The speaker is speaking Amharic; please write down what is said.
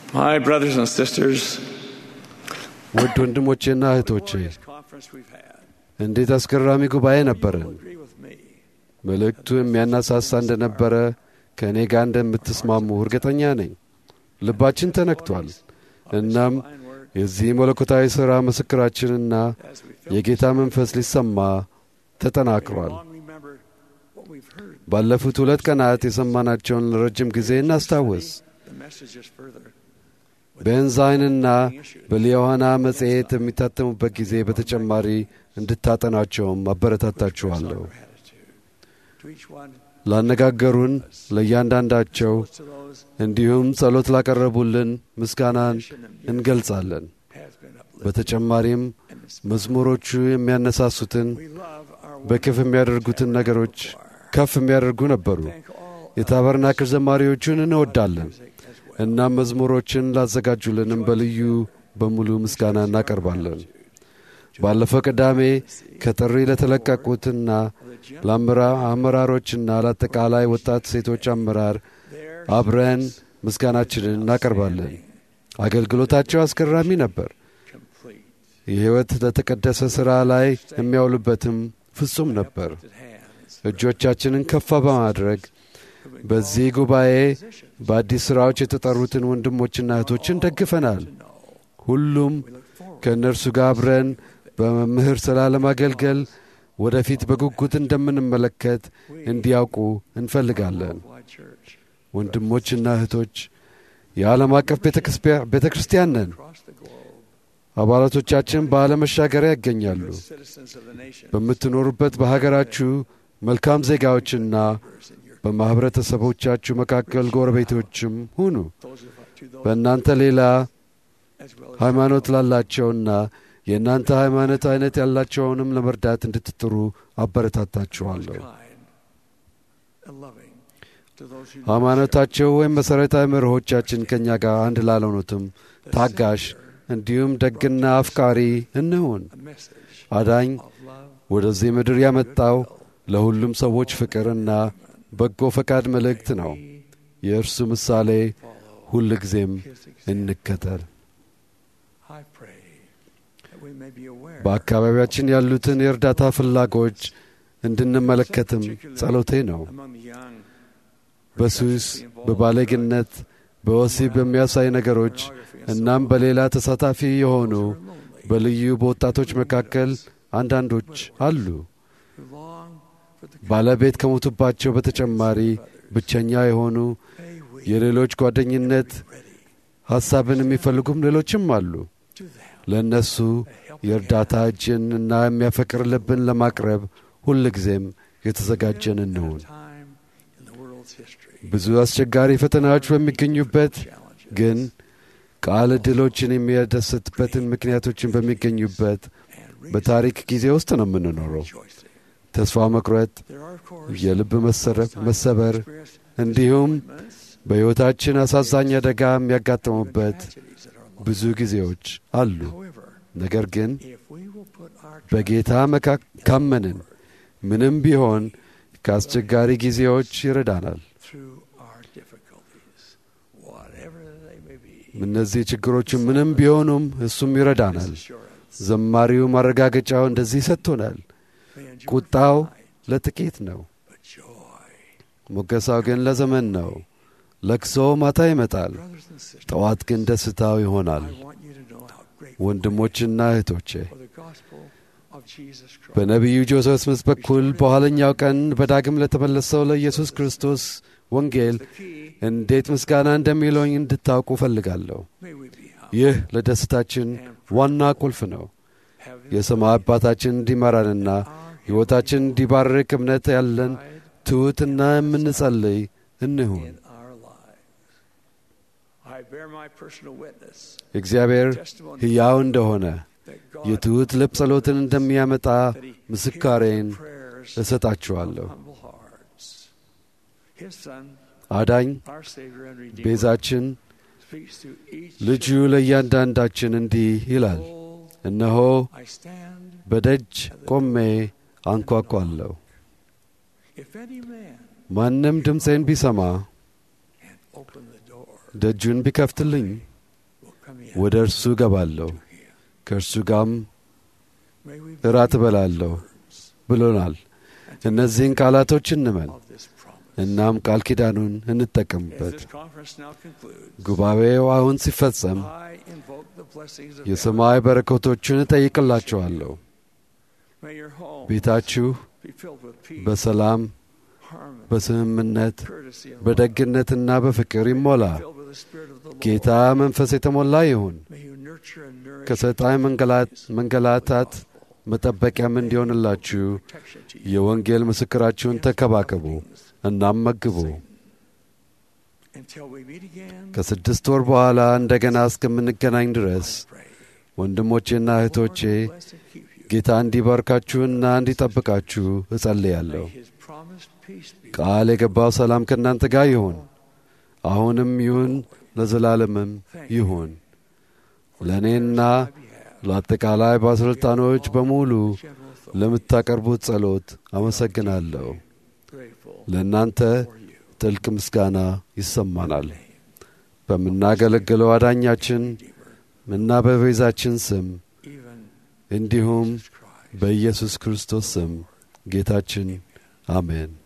My brothers and sisters, ውድ ወንድሞቼና እህቶቼ glorious conference we've had. እንዴት አስገራሚ ጉባኤ ነበረን። You'll agree with me. መልእክቱ የሚያነሳሳ እንደነበረ ከእኔ ጋር እንደምትስማሙ እርግጠኛ ነኝ። ልባችን ተነክቷል። እናም Fine work የዚህ መለኮታዊ ሥራ ምስክራችንና as we feel የጌታ መንፈስ ሊሰማ ተጠናክሯል። long remember what we've heard. ባለፉት ሁለት ቀናት የሰማናቸውን ለረጅም ጊዜ እናስታውስ። The message is further. በኤንዛይንና በሊዮሐና መጽሔት የሚታተሙበት ጊዜ በተጨማሪ እንድታጠናቸውም አበረታታችኋለሁ። Gratitude to each one, ላነጋገሩን ለእያንዳንዳቸው to those እንዲሁም ጸሎት ላቀረቡልን ምስጋናን እንገልጻለን። has been uplifted. በተጨማሪም And it's- መዝሙሮቹ የሚያነሳሱትን we love our በክፍ የሚያደርጉትን ነገሮች ከፍ የሚያደርጉ ነበሩ። thank all የታበርናክል ዘማሪዎቹን እንወዳለን። music as well. እናም መዝሙሮችን ላዘጋጁልንም በልዩ በሙሉ ምስጋና እናቀርባለን። ባለፈው ቅዳሜ ከጥሪ ለተለቀቁትና ለአመራሮችና ለአጠቃላይ ወጣት ሴቶች አመራር There አብረን ምስጋናችንን እናቀርባለን። አገልግሎታቸው አስገራሚ ነበር። complete የሕይወት ለተቀደሰ ሥራ ላይ የሚያውሉበትም ፍጹም ነበር። lifted hands. እጆቻችንን ከፍ በማድረግ በዚህ ጉባኤ በአዲስ ሥራዎች የተጠሩትን ወንድሞችና እህቶችን ደግፈናል። ሁሉም ከእነርሱ ጋር አብረን በመምህር ሥራ ለማገልገል ወደፊት በጉጉት እንደምንመለከት እንዲያውቁ እንፈልጋለን። Wide church ወንድሞችና እህቶች የዓለም አቀፍ ቤተ ክርስቲያን ነን። across the globe. አባላቶቻችን በዓለም መሻገሪያ ይገኛሉ። Citizens of the nation. በምትኖሩበት በሀገራችሁ መልካም ዜጋዎችና in your በማኅበረተሰቦቻችሁ መካከል ጎረቤቶችም ሁኑ። those of to those በእናንተ ሌላ as well as ሃይማኖት ላላቸውና የእናንተ ሃይማኖት አይነት ያላቸውንም ለመርዳት እንድትጥሩ አበረታታችኋለሁ። kind and loving to those who ሃይማኖታቸው ወይም መሠረታዊ መርሆቻችን ከእኛ ጋር አንድ ላልሆኑትም ታጋሽ እንዲሁም ደግና አፍቃሪ እንሁን። a message አዳኝ of love ወደዚህ ምድር ያመጣው ለሁሉም ሰዎች ፍቅርና በጎ ፈቃድ መልእክት ነው። የእርሱ ምሳሌ ሁል ጊዜም his example. እንከተል። I pray that we may be aware በአካባቢያችን ያሉትን የእርዳታ ፍላጎች እንድንመለከትም ጸሎቴ ነው። among the young በሱስ፣ በባለግነት፣ በወሲብ በሚያሳይ ነገሮች እናም በሌላ ተሳታፊ የሆኑ በልዩ በወጣቶች መካከል አንዳንዶች አሉ። who long for the ባለቤት ከሞቱባቸው በተጨማሪ ብቸኛ የሆኑ may we የሌሎች ጓደኝነት ready ሐሳብን የሚፈልጉም ሌሎችም አሉ። to them ለእነሱ የእርዳታ እጅን እና የሚያፈቅር ልብን ለማቅረብ ሁል ጊዜም የተዘጋጀን እንሁን። time in the world's history ብዙ አስቸጋሪ ፈተናዎች በሚገኙበት challenges ግን ቃል ዕድሎችን የሚያደስትበትን ምክንያቶችን በሚገኙበት and በታሪክ ጊዜ ውስጥ ነው የምንኖረው። rejoicing. ተስፋ መቁረጥ፣ There are of course የልብ መሰረፍ መሰበር experience እንዲሁም moments, በሕይወታችን አሳዛኝ አደጋ የሚያጋጥሙበት tragedies that are life. ብዙ ጊዜዎች አሉ። However, ነገር ግን if we will put our trust በጌታ መካ ካመንን ምንም ቢሆን ከአስቸጋሪ ጊዜዎች ይረዳናል። through our difficulties, whatever they may be, እነዚህ ችግሮች ምንም ቢሆኑም እሱም ይረዳናል። assurance ዘማሪው ማረጋገጫው እንደዚህ ሰጥቶናል። may endure ቁጣው for night, ለጥቂት ነው፣ but joy. ሞገሳው ግን ለዘመን ነው። ለቅሶ ማታ ይመጣል፣ Brothers and sisters, ጠዋት ግን ደስታው ይሆናል። I want you to know how grateful ወንድሞችና እህቶቼ for the gospel of Jesus Christ. በነቢዩ ጆሴፍ ስምስ በኩል በኋለኛው ቀን በዳግም ለተመለሰው ለኢየሱስ ክርስቶስ ወንጌል the key, እንዴት ምስጋና እንደሚለኝ እንድታውቁ እፈልጋለሁ። may we be humble, ይህ ለደስታችን ዋና ቁልፍ ነው። having የሰማይ አባታችን እንዲመራንና ሕይወታችን እንዲባርክ እምነት ያለን pride ትሑትና የምንጸልይ እንሁን። in our lives. I bear my personal witness, እግዚአብሔር testimony ሕያው እንደሆነ that God የትሑት ልብ ጸሎትን እንደሚያመጣ that He ምስካሬን hears the prayers እሰጣችኋለሁ። of humble hearts. His Son, አዳኝ our Savior and Redeemer, ቤዛችን speaks to each ልጁ ለእያንዳንዳችን እንዲህ ይላል፣ soul, እነሆ I stand. በደጅ ቆሜ አንኳኳለሁ። If any man ማንም ድምፄን ቢሰማ and open the door, ደጁን ቢከፍትልኝ ወደ እርሱ እገባለሁ፣ to him. ከእርሱ ጋርም May we እራት እበላለሁ ብሎናል። እነዚህን ቃላቶች እንመን፣ of this promise. እናም ቃል ኪዳኑን As እንጠቀምበት። this conference now concludes, ጉባኤው አሁን ሲፈጸም I invoke the blessings of የሰማይ በረከቶችን እጠይቅላችኋለሁ። heaven. May your home ቤታችሁ be filled with peace, በሰላም harmony, በስምምነት courtesy, and love. በደግነትና በፍቅር ይሞላ። Filled with the Spirit of the Lord. ጌታ መንፈስ የተሞላ ይሁን። May you nurture and nourish ከሰይጣን መንገላት- መንገላታት መጠበቂያም እንዲሆንላችሁ protection to you. የወንጌል ምስክራችሁን ተከባከቡ እናም መግቡ። Until we meet again, ከስድስት ወር በኋላ እንደገና እስከምንገናኝ ድረስ pray. ወንድሞቼና እህቶቼ Lord bless and keep you. ጌታ እንዲባርካችሁና እንዲጠብቃችሁ እጸልያለሁ። May his promised peace be ቃል የገባው ሰላም ከእናንተ ጋር ይሁን፣ አሁንም ይሁን፣ ለዘላለምም ይሁን። ለእኔና on my behalf. ለአጠቃላይ ባለሥልጣኖች በሙሉ General authority. ለምታቀርቡት ጸሎት አመሰግናለሁ። Grateful ለእናንተ for you. ጥልቅ ምስጋና ይሰማናል። በምናገለግለው አዳኛችን እና በቤዛችን ስም Even እንዲሁም Jesus Christ. በኢየሱስ ክርስቶስ ስም ጌታችን አሜን።